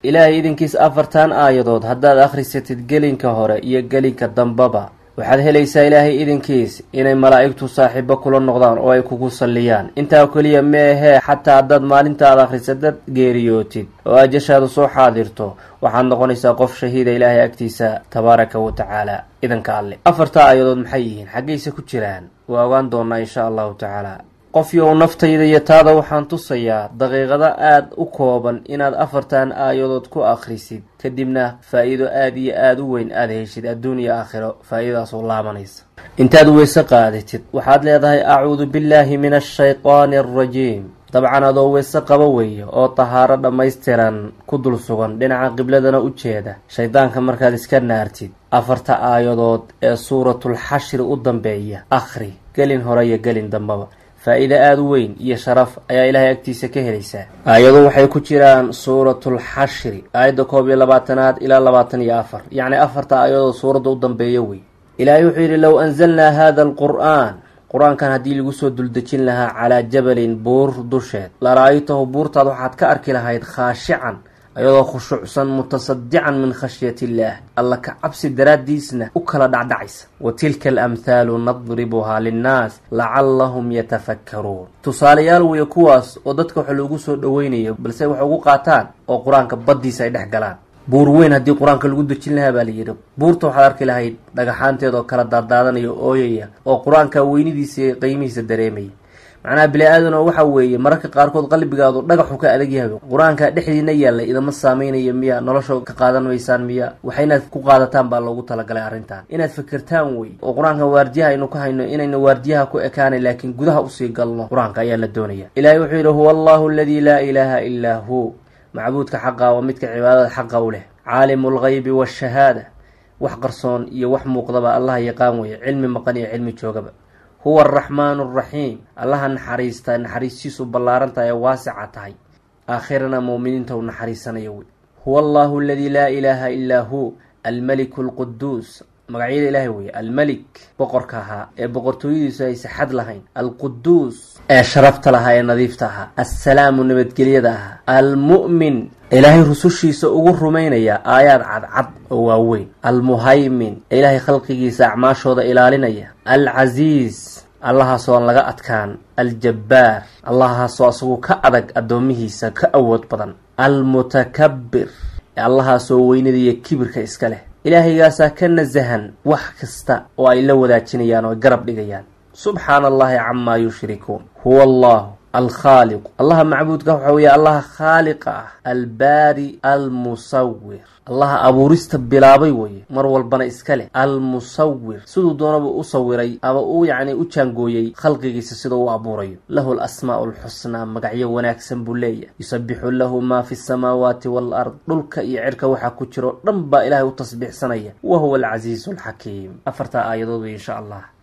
ilaahay idinkiis afartan aayadood haddaad akhrisatid gelinka hore iyo gelinka dambaba waxaad helaysaa ilaahay idinkiis inay malaa'igtu saaxiibo kula noqdaan oo ay kugu salliyaan intaa keliya meehee xataa haddaad maalintaad akhrisatad geeriyootid oo ajashaadu soo xaadirto waxaad noqonaysaa qof shahiida ilaahay agtiisa tabaaraka wa tacaala idanka alle afarta aayadood maxay yihiin xaggayse ku jiraan waa ogaan doonaa insha allahu tacaala qof yow naftayda iyo taada waxaan tusayaa daqiiqado aada u kooban inaad afartan aayadood ku akhrisid kadibna faa-iido aada iyo aada u weyn aada heshid adduun iyo aakhiro faa-iidadaasoo laabanaysa intaad weyse qaadatid waxaad leedahay acuudu billaahi min ashaytaani alrajiim dabcan adoo weyse qaba weeye oo tahaaro dhammaystiran ku dul sugan dhinaca qibladana u jeeda shaydaanka markaad iska naartid afarta aayadood ee suuratulxashri u dambeeya akhri gelin hore iyo gelin dambaba faa-iide aada u weyn iyo sharaf ayaa ilaahay agtiisa ka helaysaa aayadu waxay ku jiraan suuratulxashri aayadda koob iyo labaatanaad ilaa labaatan iyo afar yacni afarta aayadood suuradda u dambeeya wey ilaahay wuxuu yidhi low anzalnaa hada alqur'aan qur-aankan haddii lagu soo duldejin lahaa calaa jabalin buur dusheed la-ra-aytahu buurtaad waxaad ka arki lahayd khaashican ayadoo khushuucsan mutasadican min khashyati illaah alla ka cabsi daraaddiisna u kala dhacdhacaysa wa tilka alamhaalu nadribuhaa linnaas lacallahum yatafakkaruun tusaalayaal weeye kuwaas oo dadka waxa loogu soo dhoweynayo balse wax ugu qaataan oo qur-aanka baddiisa ay dhex galaan buur weyn haddii qur-aanka lagu dejin lahaa baa layidhi buurta waxaad arki lahayd dhagaxaanteed oo kala daadaadanaya ooyaya oo qur-aanka weynidiisa iyo qiimihiisa dareemaya macnaha bili-aadan oo waxa weeye mararka qaarkood qalbigaadu dhagaxu ka adag yahay qur-aanka dhexdiina yaallay idama saameynaya miya nolosha ka qaadan maysaan miya waxa inaad ku qaadataan baa loogu talagalay arrintan inaad fikirtaan wey oo qur-aanka waardiyaha aynu ka hayno inayna waardiyaha ku ekaanay laakiin gudaha usii galno qur-aanka ayaa la doonaya ilaahay wuxuu yidhi huwa allahu aladii laa ilaaha ilaa hu macbuudka xaqa waa midka cibaadada xaqa u leh caalimu lgaybi waashahaada wax qarsoon iyo wax muuqdaba allaha yaqaan weeye cilmi maqan iyo cilmi joogaba huwa araxmaanu araxiim allaha naxariista naxariistiisu ballaaran tahay ee waasica tahay aakhirana muuminiinta u naxariisanayo wey huwa allahu aladii laa ilaaha ilaa hu almeliku alquduus magacyada ilaahay weye almelik boqorka ahaa ee boqortooyadiisu aysa xad lahayn alquduus ee sharafta lahaa ee nadiifta ahaa assalaamu nabadgelyada ahaa almu'min ilaahay rusushiisa ugu rumaynaya aayaad cadcad oo waaweyn almuhaymin ee ilaahay khalqigiisa acmaashooda ilaalinaya alcasiis allahaasoo aan laga adkaan aljabbaar allahaasoo asagu ka adag addoomihiisa ka awood badan almutakabbir ee allahaasoo weynada iyo kibirka iska leh ilaahaygaasaa ka nasahan wax kasta oo ay la wadaajinayaan oo ay garab dhigayaan subxaana allahi camaa yushrikuun huwa allahu alkhaaliqu allaha macbuudka waxa weeye allaha khaaliqa ah albaari almusawir allaha abuurista bilaabay weye mar walbana iska leh almusawir siduu doonaba u sawiray ama uu yacni u jaangooyey khalqigiisa siduu u abuurayo lahu alasmaa'u alxusnaa magacyo wanaagsan buu leeyahay yusabixu lahu maa fi samaawaati waalard dhulka iyo cirka waxaa ku jiro dhan baa ilaahay u tasbiixsanaya wa huwa alcasiizu alxakiim afartaa aayadood wey insha allah